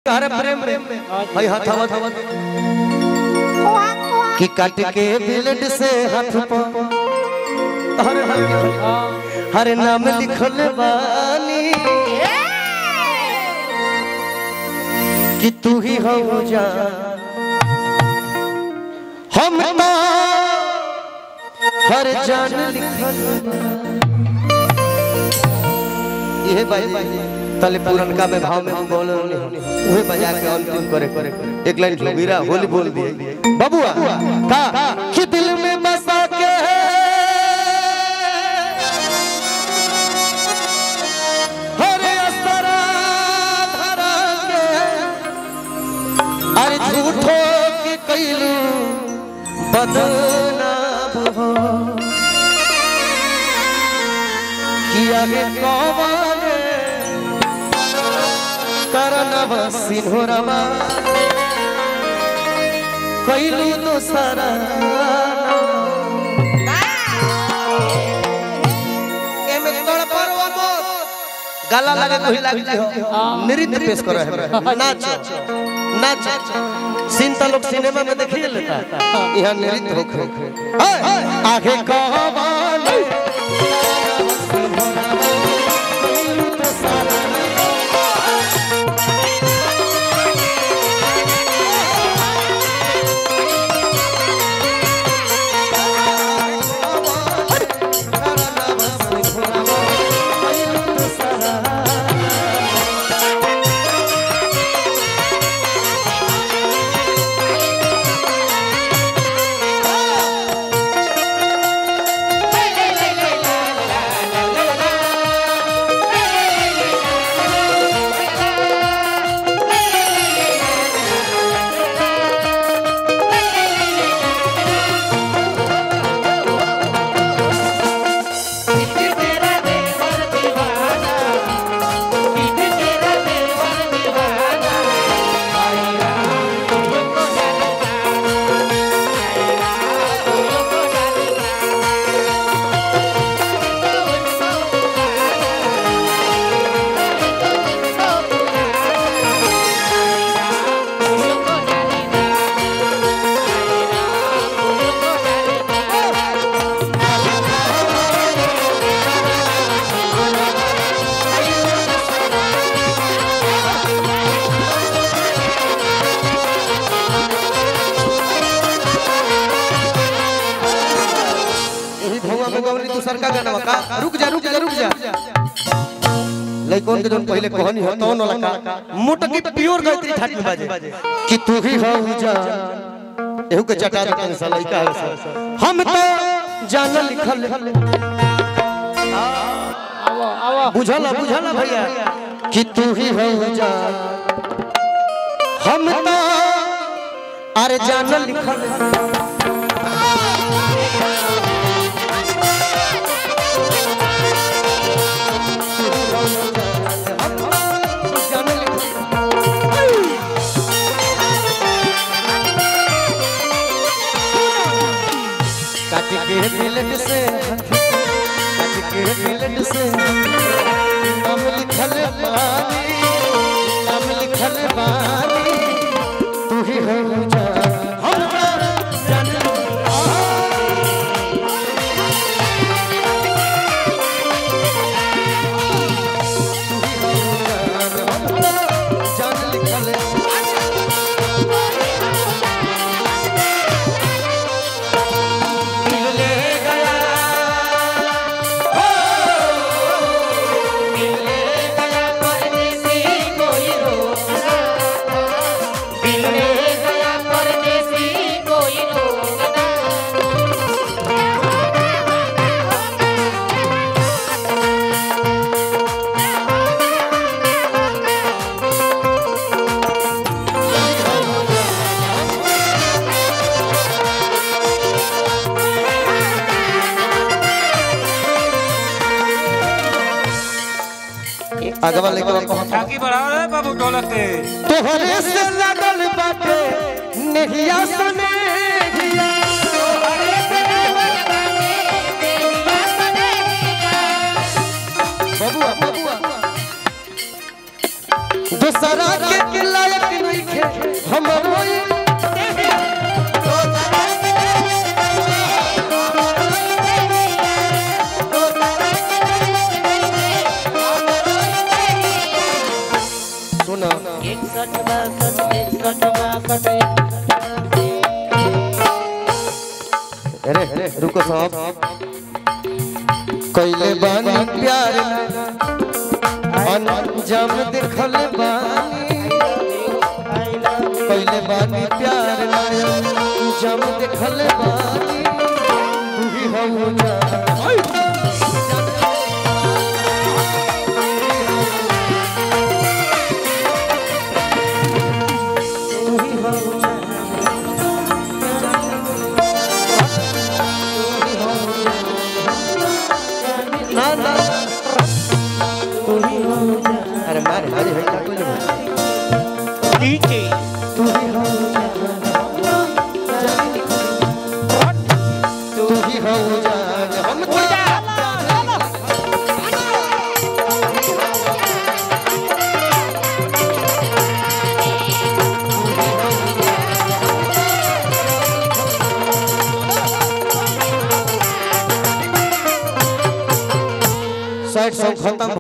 तारे प्रेम रे हई हथवा कि काट के ब्लेड से हाथ पर हर हर नाम लिखल बानी कि तू ही हो जा हम तो हर जान लिखल ये भाई तले पुरनका में भाव में हम बोल उहे बजा के अंतिम करे करे एक लाइन जोगिरा होली बोल दिए बबुआ का कि दिल में बसा के हरे असरा धरा के अरे झूठो के कैलू बदनाम हो किया गे कौन करनव सिंहरवा कैलू दोसरा एमे तड़परवा मत गाला लगे कोई लाग जाए नृत्य पेश करो है नाच नाच सिंता लोग सिनेमा में देखिए लेता यहाँ नृत्य होखे आगे कहवान यही भौवा भगवनी तू सरका गाना का रुक जा रुक जा रुक जा लइकन के जोन पहले कहानी हो तौन वाला का मोटकी प्योर गायत्री ठाट में बाजे कि तू ही हो जा एहू के चटा चटा सा लइका है सा। हम तो जान लिखल आवा आवा बुझला बुझला भैया कि तू ही हो जा हम तो अरे जान लिखल जान लिखल काट के बिलट से काट के बिलट से नाम लिखल बानी नाम लिखल बानी तू ही हो जा हम जान जान लिखल दिल ले गया हो दिल ले गया परदेसी कोई रोकना दिल ले गया परदेसी कोई रोकना अगवा लेके कौन आगे बढ़ाओ रे बाबू ढोलक के तोहरे से लगल बाटे नहिया सने बबुआ बबुआ दूसरा के लायक इकसठ बासठ इकसठ बासठ अरे अरे रुको साहब कैले बानी प्यार अनजाम देखल बानी कैले बानी प्यार अनजाम देखल बानी तू ही हो जा ना ना अरे मारे मारे है क्या कोई नहीं नीचे तू ही हो तू ही हो जान हम तेरा साइड सॉन्ग खत्म